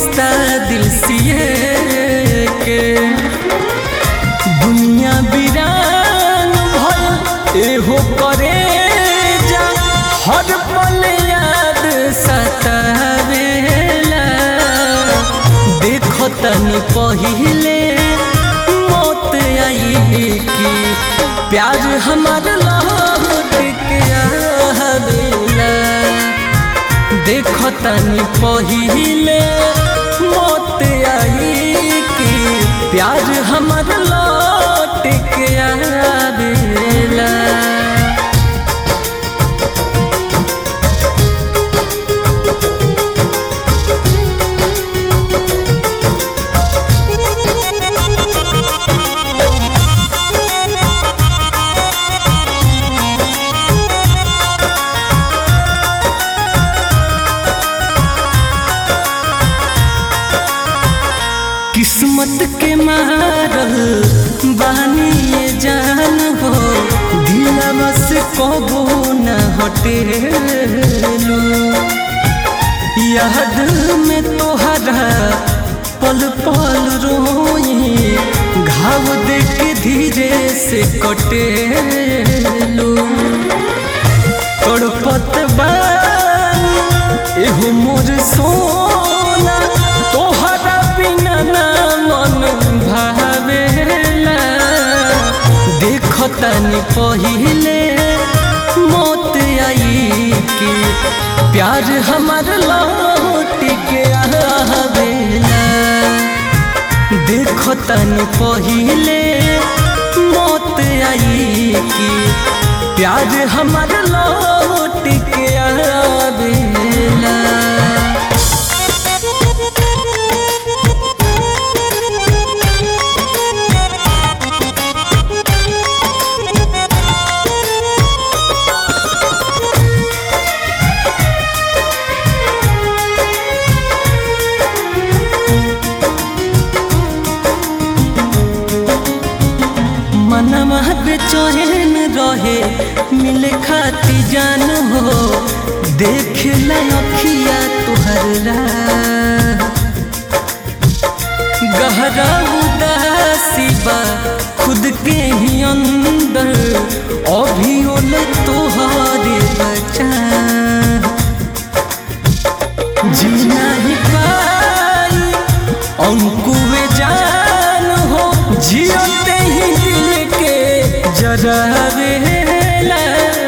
रिश्ता दिल सिए के दुनिया बिरान भल एहो करे जा हर पल याद सतावेला देखो तनी पहिले मौत आई की प्यार हमार लौट के आवेला देखो तनी पहिले मौत आई की प्यार हमार लौट के आवेला किस्मत के मारल बानी ये जान हो दिलवा से कबो न हटेलू याद में तोहरा पल पल रोई घाव देख धीरे से कटेलू तड़पत बानी एहो मोर सोना तोहरा बिना ना मन भावेला देखो तनी पहिले मौत आई की प्यार हमार लौट के आवेला देखो तनी पहिले मौत आई की प्यार हमार लौट के आवेला मनवा बेचैन रहे मिले खाती जान हो देख लखिया तुहर गहरा उदासी बा खुद के ही अंदर अभी ओल तोहरे बचा जीना ही पाई अंकुए जान हो जियते ही दिल के जरावेला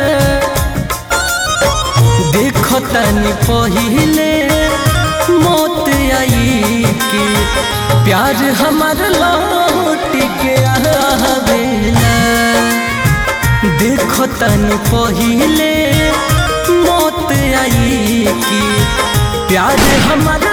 देखो तनी पहिले मौत आई की प्यार हमार लौट के आवेला देखो तनी पहिले मौत आई की प्यार हमार